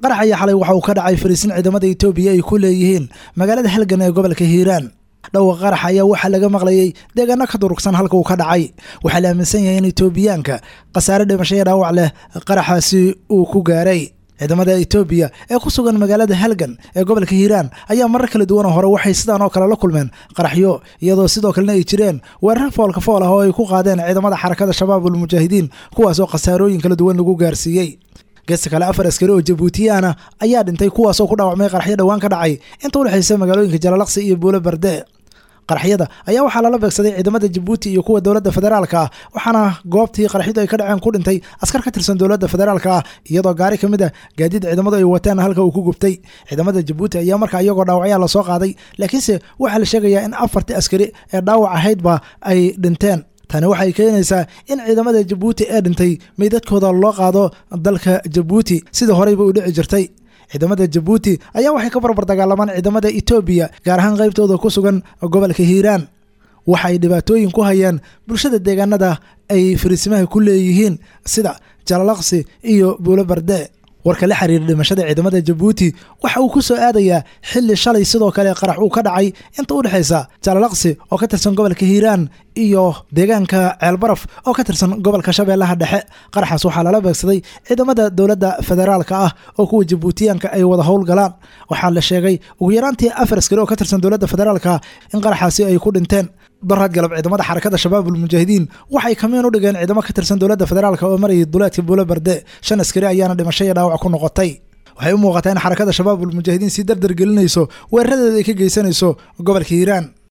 qarax ayaa xalay waxa uu ka dhacay fariisin ciidamada etoobiya ay ku leeyihiin magaalada halgan ee gobolka hiiraan dhowqa qarax ayaa waxaa laga maqlayey deegaano ka durugsan halka uu ka dhacay waxaa la aaminsan yahay in etoobiyaanka khasaare dhimasho iyo dhaawac leh qaraxaasi uu ku gaaray ciidamada etoobiya ee ku sugan magaalada halgan ee gobolka hiiraan ayaa marar kala duwan oo hore waxay sidaan oo kale la kulmeen qaraxyo iyadoo sidoo kalena ay jireen weerar foolka fool ah oo ay ku qaadeen ciidamada xarakada shabaab ulmujaahidiin kuwaasoo khasaarooyin kala duwan lagu gaarsiiyey geesta kale afar askari oo jabuutiyaana ayaa dhintay kuwaasoo ku dhaawacmay qaraxyo dhowaan ka dhacay inta udhexaysa magaalooyinka jalalaqsi iyo buulo barde qaraxyada ayaa waxaa lala beegsaday ciidamada jabuuti iyo kuwa dowladda federaalka ah waxaana goobtii qaraxyadu ay ka dhaceen ku dhintay askar ka tirsan dowladda federaalka ah iyadoo gaari ka mid a gaadiid ciidamadu ay wateen halka uu ku gubtay ciidamada jabuuti ayaa markaa iyagoo dhaawacyaa lasoo qaaday laakiinse waxaa la sheegayaa in afartii askari ee dhaawac ahaydba ay dhinteen tani waxay keenaysaa in ciidamada jabuuti ee dhintay meydadkooda loo qaado dalka jabuuti sida horeyba u dhici jirtay ciidamada jabuuti ayaa waxay ka barbar dagaalamaan ciidamada etoobiya gaar ahaan qaybtooda ku sugan gobolka hiiraan waxay dhibaatooyin ku hayaan bulshada deegaanada ay fariisimaha ku leeyihiin sida jalalaqsi iyo buulo barde warka la xiriira dhimashada ciidamada jabuuti waxa uu ku soo aadayaa xilli shalay sidoo kale qarax uu ka dhacay inta u dhexaysa jalalaqsi oo ka tirsan gobolka hiiraan iyo deegaanka ceelbaraf oo ka tirsan gobolka shabeellaha dhexe qaraxaas waxaa lala beegsaday ciidamada dowladda federaalka ah oo kuwa jabuutiyaanka ay wada howlgalaan waxaa la sheegay ugu yaraantii afar askari oo ka tirsan dowladda federaalka in qaraxaasi ay ku dhinteen daraad galab ciidamada xarakada shabaab ulmujaahidiin waxay kamiin u dhigeen ciidamo ka tirsan dowladda federaalka oo marayay duleedka buulo barde shan askari ayaana dhimasho iyo dhaawac ku noqotay waxay u muuqataa in xarakada shabaab ulmujaahidiin si dardar gelinayso weeraradeeda ay ka geysanayso gobolka hiiraan